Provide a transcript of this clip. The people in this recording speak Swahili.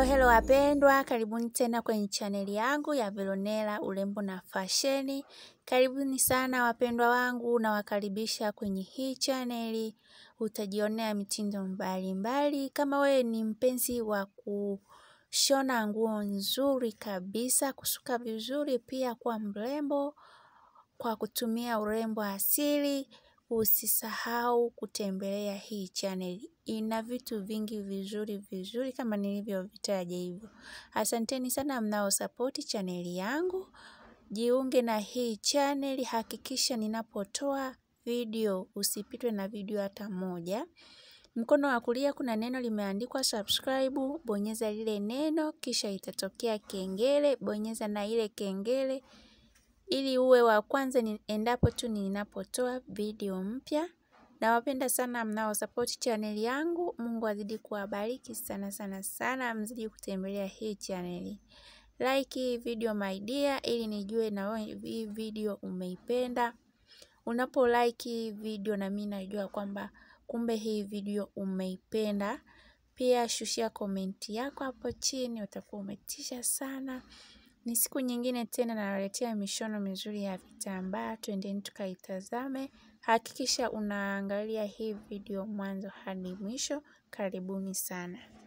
hello wapendwa, karibuni tena kwenye chaneli yangu ya Veronella urembo na fasheni. Karibuni sana wapendwa wangu, nawakaribisha kwenye hii chaneli. Utajionea mitindo mbalimbali mbali. Kama wewe ni mpenzi wa kushona nguo nzuri kabisa, kusuka vizuri, pia kuwa mrembo kwa kutumia urembo asili, usisahau kutembelea hii channel. Ina vitu vingi vizuri vizuri kama nilivyovitaja hivyo. Asanteni sana mnao sapoti chaneli yangu. Jiunge na hii channel, hakikisha ninapotoa video usipitwe na video hata moja. Mkono wa kulia kuna neno limeandikwa subscribe, bonyeza lile neno kisha itatokea kengele, bonyeza na ile kengele ili uwe wa kwanza ni endapo tu ninapotoa video mpya. Nawapenda sana mnao support channel yangu. Mungu azidi kuwabariki sana sana sana, mzidi kutembelea hii channel. Like video my dear, ili nijue na wewe hii video umeipenda. Unapo like video na mimi najua kwamba kumbe hii video umeipenda. Pia shushia komenti yako hapo chini, utakuwa umetisha sana. Ni siku nyingine tena nawaletea mishono mizuri ya vitambaa, twendeni tukaitazame. Hakikisha unaangalia hii video mwanzo hadi mwisho. Karibuni sana.